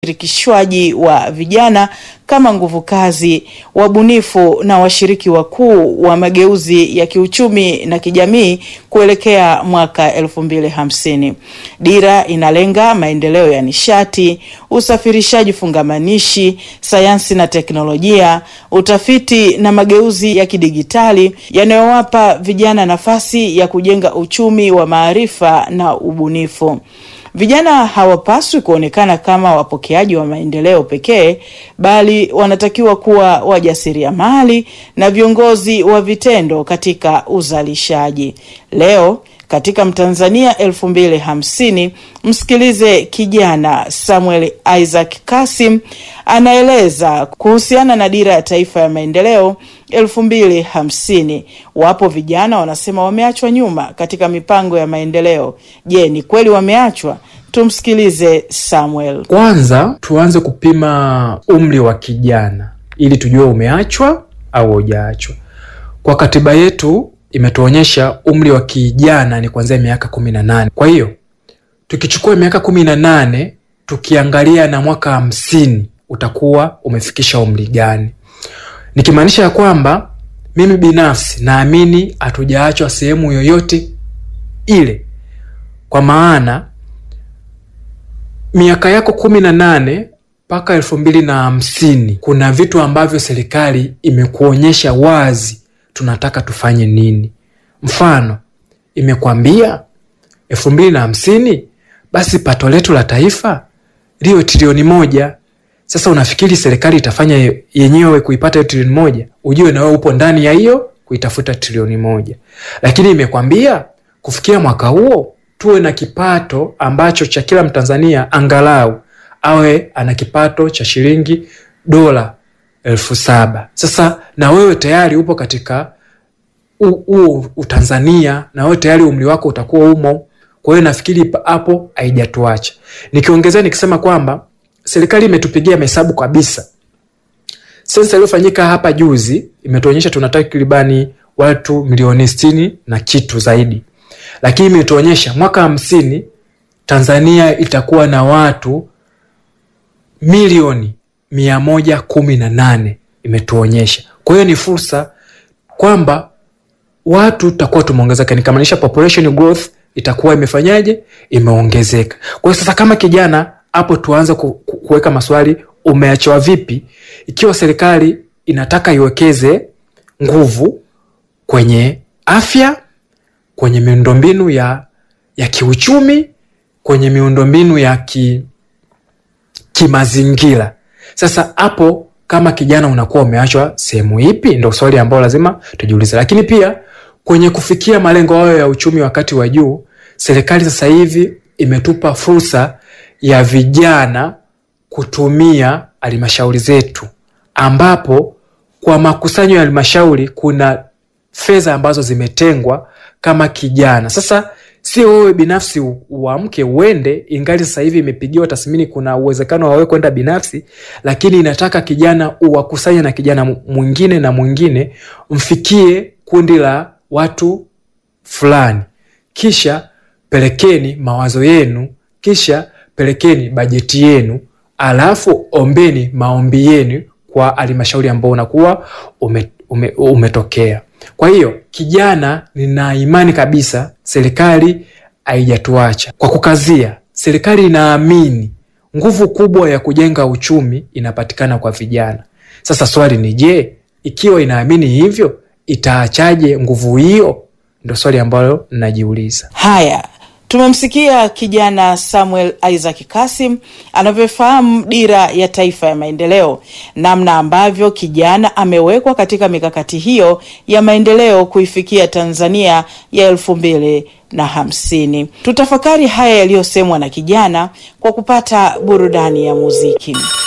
ushirikishwaji wa vijana kama nguvu kazi, wabunifu na washiriki wakuu wa mageuzi ya kiuchumi na kijamii kuelekea mwaka elfu mbili hamsini. Dira inalenga maendeleo ya nishati, usafirishaji fungamanishi, sayansi na teknolojia, utafiti na mageuzi ya kidigitali yanayowapa vijana nafasi ya kujenga uchumi wa maarifa na ubunifu. Vijana hawapaswi kuonekana kama wapokeaji wa maendeleo pekee, bali wanatakiwa kuwa wajasiriamali na viongozi wa vitendo katika uzalishaji. Leo katika Mtanzania elfu mbili hamsini, msikilize kijana Samuel Isaac Kasim anaeleza kuhusiana na dira ya taifa ya maendeleo elfu mbili hamsini. Wapo vijana wanasema wameachwa nyuma katika mipango ya maendeleo. Je, ni kweli wameachwa? Tumsikilize Samuel. Kwanza tuanze kupima umri wa kijana ili tujue umeachwa au hujaachwa. Kwa katiba yetu imetuonyesha umri wa kijana ni kuanzia miaka kumi na nane. Kwa hiyo tukichukua miaka kumi na nane tukiangalia na mwaka hamsini utakuwa umefikisha umri gani? Nikimaanisha ya kwamba mimi binafsi naamini hatujaachwa sehemu yoyote ile, kwa maana miaka yako kumi na nane mpaka elfu mbili na hamsini kuna vitu ambavyo serikali imekuonyesha wazi tunataka tufanye nini. Mfano, imekwambia elfu mbili na hamsini basi pato letu la taifa liwe trilioni moja. Sasa unafikiri serikali itafanya yenyewe kuipata hiyo trilioni moja? Ujue na wewe upo ndani ya hiyo kuitafuta trilioni moja, lakini imekwambia kufikia mwaka huo tuwe na kipato ambacho cha kila Mtanzania angalau awe ana kipato cha shilingi dola elfu saba. Sasa na wewe tayari upo katika huo Utanzania, na wewe tayari umri wako utakuwa umo. Kwa hiyo nafikiri hapo haijatuacha. Nikiongezea nikisema kwamba serikali imetupigia mahesabu kabisa. Sensa iliyofanyika hapa juzi imetuonyesha tuna takribani watu milioni sitini na kitu zaidi, lakini imetuonyesha mwaka hamsini Tanzania itakuwa na watu milioni mia moja kumi na nane imetuonyesha. Kwa hiyo ni fursa kwamba watu tutakuwa tumeongezeka, nikamaanisha population growth itakuwa imefanyaje? Imeongezeka. Kwa hiyo sasa, kama kijana hapo, tuanze ku, ku, kuweka maswali, umeachwa vipi? Ikiwa serikali inataka iwekeze nguvu kwenye afya, kwenye miundombinu ya, ya kiuchumi, kwenye miundombinu ya ki, kimazingira. Sasa hapo kama kijana unakuwa umeachwa sehemu ipi? Ndo swali ambalo lazima tujiulize. Lakini pia kwenye kufikia malengo hayo ya uchumi wakati wa juu, serikali sasa hivi imetupa fursa ya vijana kutumia halmashauri zetu, ambapo kwa makusanyo ya halmashauri kuna fedha ambazo zimetengwa kama kijana. Sasa sio wewe binafsi uamke uende, ingali sasa hivi imepigiwa tathmini, kuna uwezekano wa wewe kwenda binafsi, lakini inataka kijana uwakusanye na kijana mwingine na mwingine, mfikie kundi la watu fulani, kisha pelekeni mawazo yenu, kisha pelekeni bajeti yenu, alafu ombeni maombi yenu kwa halmashauri ambao unakuwa ume, ume, umetokea. Kwa hiyo kijana, nina imani kabisa serikali haijatuacha. Kwa kukazia, serikali inaamini nguvu kubwa ya kujenga uchumi inapatikana kwa vijana. Sasa swali ni je, ikiwa inaamini hivyo itaachaje nguvu hiyo? Ndo swali ambalo ninajiuliza. Haya, tumemsikia kijana Samuel Isaac Kasim anavyofahamu dira ya taifa ya maendeleo, namna ambavyo kijana amewekwa katika mikakati hiyo ya maendeleo kuifikia Tanzania ya elfu mbili na hamsini. Tutafakari haya yaliyosemwa na kijana kwa kupata burudani ya muziki.